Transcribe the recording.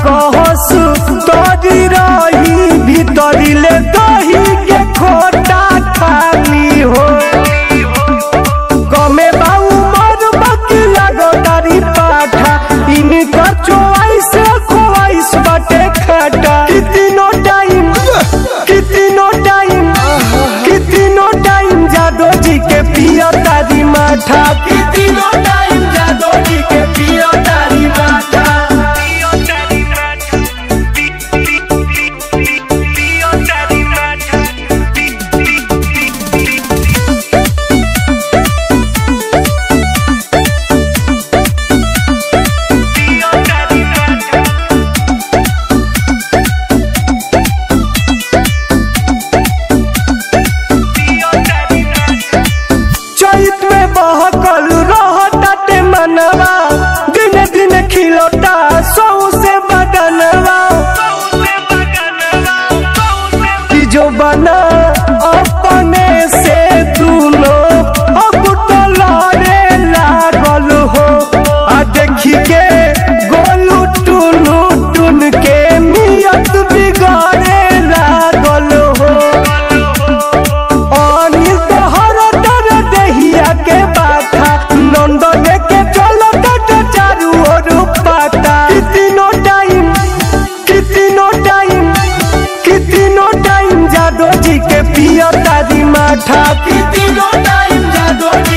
कहसु तोरी रही भीतरी ले दही के खोटा खाली हो गमे बाऊ मर बकी लगो तारी पाठा इनका चोइस खोइस बाटे खाटा कितनो टाइम कितनो टाइम कितनो टाइम जादो जी के पिया तारी माठा कितनो टाइम जादो जी के पिया तारी माठा चैत में बहकल रहताटे मनवा दिन दिन खिलौता सौ से बदनवा कि जो बना अपने से दूनो अब तो लड़े लागल हो आ देखी के गोलू टुनु टुन के नियत बिगाड़े लागल हो अनिल तोहर दर देहिया के बाथा नंदन के चलो तट चारू ओर पाता कितनो टाइम कितनो टाइम कितनो टाइम जादो जी के पिया तारी माठा कितनो टाइम जादो जी